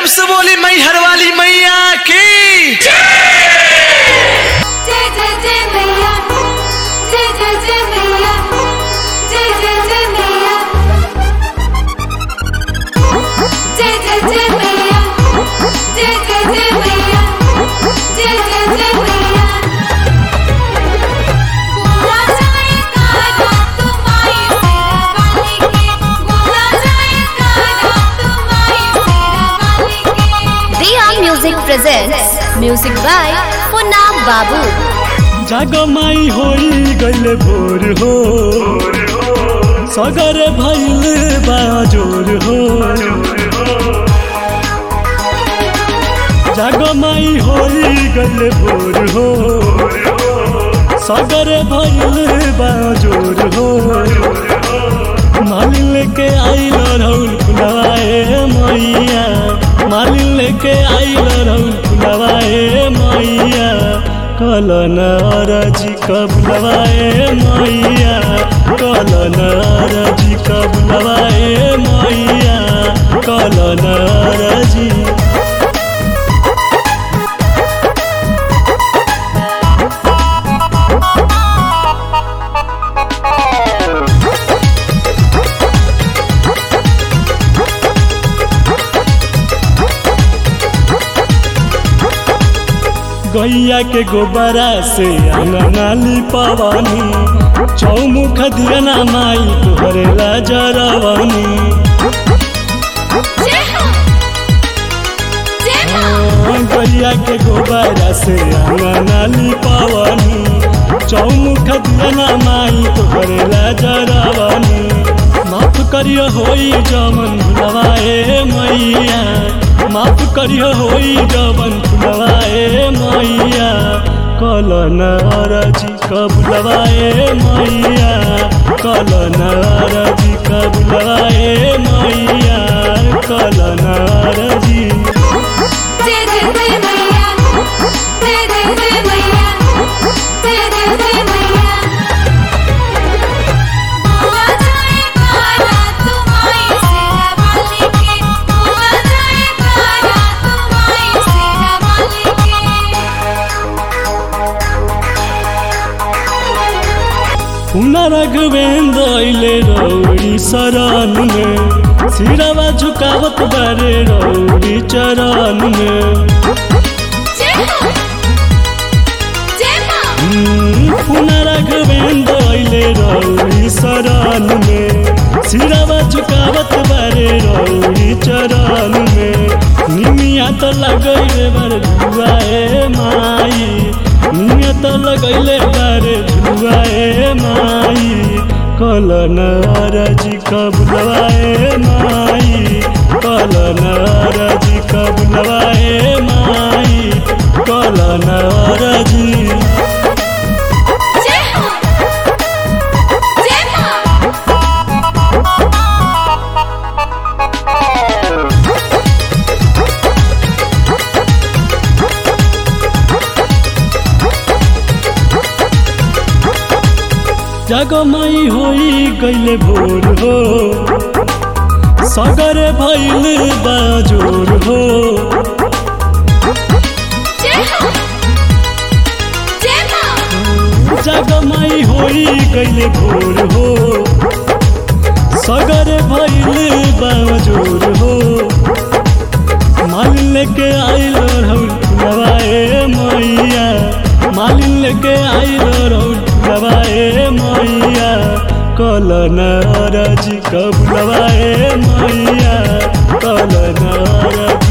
प्रेम से बोली मैहर वाली मैया की जय जय जय मैया जय जय जय मैया जय जय जय मैया जय जय जय मैया जय जय जय मैया जय जय जय मैया बोला जाए काना तुम्हारी सेरा वाली के बोला जाए काना तुम्हारी सेरा वाली के Dia Music presents music by Funam Babu. जगमाई होई गइल भोर हो सगर भइल बाजोर हो जगमाई होई गइल भोर हो सगर भइल बाजोर हो मालिन लेके आइल रौल फुलवाए मैया मालिन लेके आइल रौल फुलवाए मैया कलन अरजी कबुलवाए मैया कलन अरजी कबुलवाए मैया कलन अरजी गैया के गोबरा से अंगनाली पवानी चौमुख दियना माई तोहरे लाजरवानी जय हो जय हो गैया के गोबरा से अंगनाली पवानी चौमुख दियना माई तोहरे लाजरवानी माफ करियो होई जमन भुलवाए मैया माफ करियो होई जमन भुलवाए मैया कलन अरजी कबुलवाए मैया कलन अरजी कबुलवाए मैया कलन अरजी जय जय जय मैया जय जय जय मैया जय जय जय मैया बोला जाए काना तुम्हारी सेरा वाली के बोला जाए काना तुम्हारी सेरा वाली के पुनरघवेंद्र अइले रौड़ी शरण में सिरवा झुकावत बारे रौड़ी चरण में जय हो जय मां पुनरघवेंद्र अइले रौड़ी शरण में सिरवा झुकावत बारे रौड़ी चरण में निमिया तो लगैले बारे झुआए माई निमिया तो लगैले बारे झुआए माई कलन अरजी कबुलवाए माई कलन अरजी कबुलवाए माई कलन अरजी जय हो जय मां जगमई होई गइले भोर हो सगर भइल बाजोर हो जय हो जय मां जगमई होई गइले भोर हो सगर भइल बाजोर हो मालिन लेके आइल रौल फुलवाए मैया मालिन लेके आइल रौल फुलवाए मैया कलन अरजी कबुलवाए मैया कलन अरजी